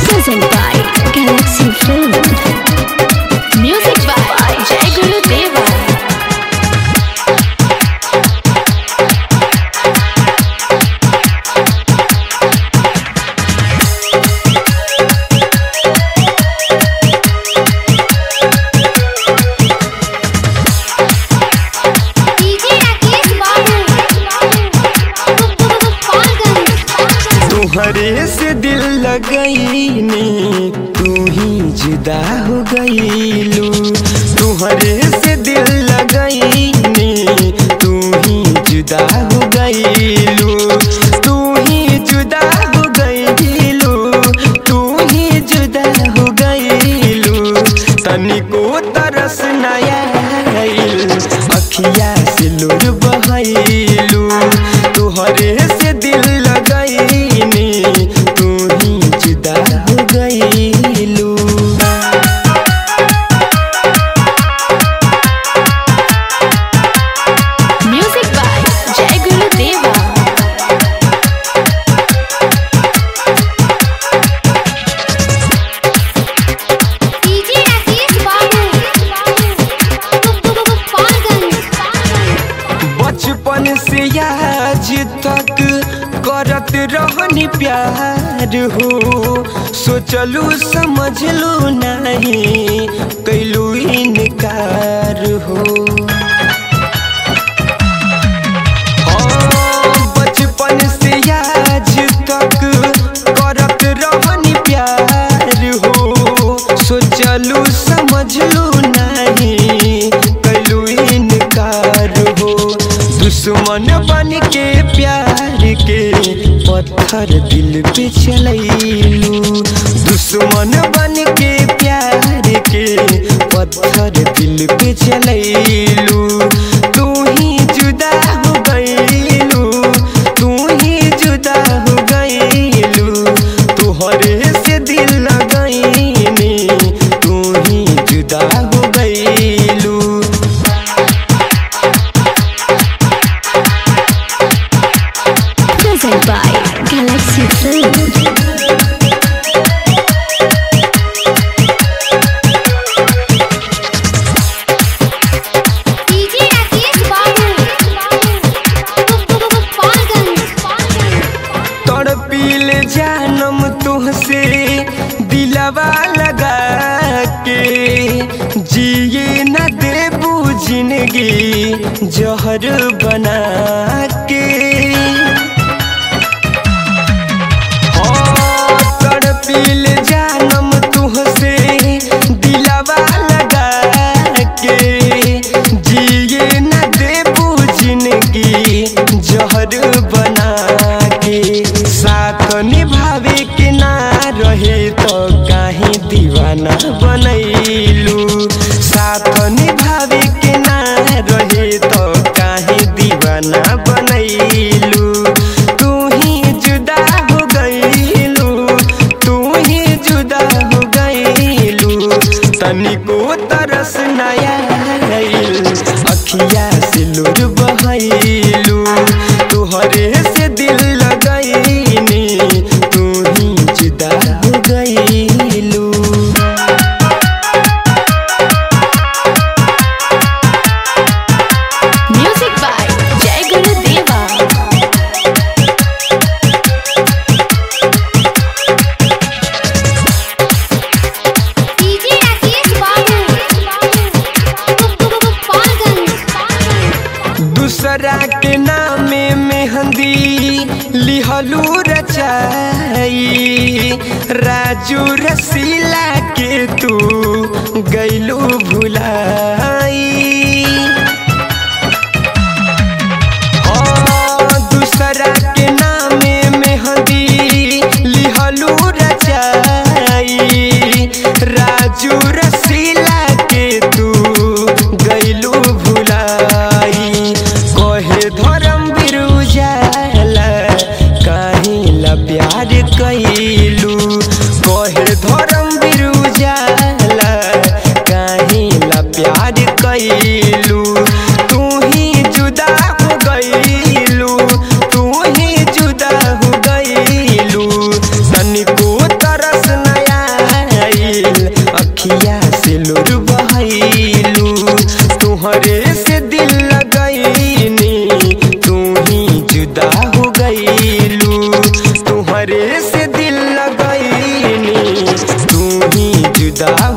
Present by Galaxy Film. Music by Jai Guru Deva. DJ Rakesh Babu Gopalganj तुहरे से दिल लगईनी तू ही जुदा हो गईलू तुहरे से दिल लगईनी तू ही जुदा हो गईलू तू ही जुदा हो गईलू तू ही जुदा हो गईलू तनिको तरस नया अखिया से लोर बहैलू तुहरे से दिल लगईनी तू ही जुदा हो गईलू Music by Jai Guru Deva. DJ Rakesh Babu Gopalganj बचपन से आज तक करत रहनी प्यार हो सोचलू समझलू नहीं कैलू इनकार हो हाँ, बचपन से आज तक करत रहनी प्यार हो सोचलू समझलू नहीं कैलू इनकार हो दुश्मन बन के प्यार के पत्थर दिल पे चलैलू दुश्मन बन के प्यार के पत्थर दिल पे चलैलू तू ही जुदा हो गईलू तू ही जुदा हो गईलू तुहरे से दिल लगईनी तू ही जुदा हो गईलू Present by Galaxy Film. DJ Rakesh Babu Gopalganj तड़पील जानम तुहसे दिलवा लगा के जिए न देबू जिंदगी जहर बना के हाँ, तड़पील जानम तुहसे दिलवा लगा के जिए न देबू जिंदगी जहर बना के साथ निभावे के ना रहे तो काहे दीवाना बनैलू साथ निभावे के ना रहे तो काहे दीवाना बनैलू तू ही जुदा हो गईलू तू ही जुदा हो गईलू तनिको तरस नया अखिया से लोर बहैलू तुहरे से दिल लगईनी तू ही जुदा हो गईलू Music by Jai Guru Deva. DJ Rakesh Babu Gopalganj दूसरा के नामे मेहंदी लिहलू रचाई राजू रसीला के तू गैलू भुलाई हाँ, दूसरा के नामे मेहंदी लिहलू रचाई राजू रसीला के तू गैलू भुलाई कहे धर्म बिरुजाला काहे ला प्यार कैलू कहे धर्म बिरुजाला काहे ला प्यार कैलू तुहरे से दिल लगईनी तू ही जुदा हो गईलू तुहरे से दिल लगईनी तू ही जुदा